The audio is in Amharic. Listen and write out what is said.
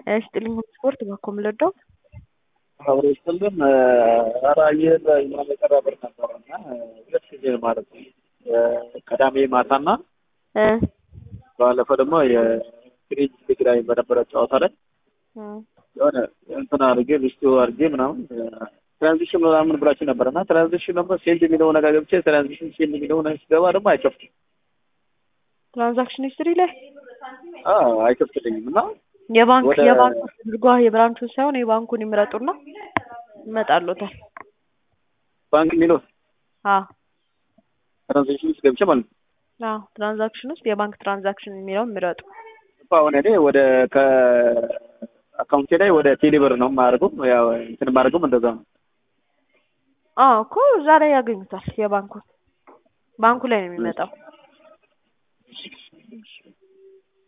ስጥልኝ ስፖርት ባኮም ለዳው አብሮ ስጥልን ኧረ አየር ምናምን የቀረ ብር ነበረ እና ሁለት ጊዜ ማለት ነው ቅዳሜ ማታና ባለፈው ደግሞ የፍሪጅ ሊግ ላይ በነበረ ጨዋታ ላይ የሆነ እንትን አድርጌ ሪስቱ አድርጌ ምናምን ትራንዚሽን ምናምን ብላችሁ ነበር እና ትራንዚሽን ደግሞ ሴንድ የሚለው ነገር ገብቼ ትራንዚሽን ሴንድ የሚለው ነገር ሲገባ ደግሞ አይከፍትም። ትራንዛክሽን ሂስትሪ ላይ አይከፍትልኝም እና የባንክ ወደ- የባንክ አድርጓ የብራንቹን ሳይሆን የባንኩን ይምረጡና ይመጣሉታል። ባንክ የሚለው አዎ ትራንዚሽን ውስጥ ገብቼ ማለት ነው። አዎ ትራንዛክሽን ውስጥ የባንክ ትራንዛክሽን የሚለውን ምረጡ። አሁን እኔ ወደ ከአካውንቴ ላይ ወደ ቴሌብር ነው የማደርገው። ያው እንትን የማደርገውም እንደዛ ነው። አዎ እኮ እዛ ላይ ያገኙታል። የባንኩን ባንኩ ላይ ነው የሚመጣው።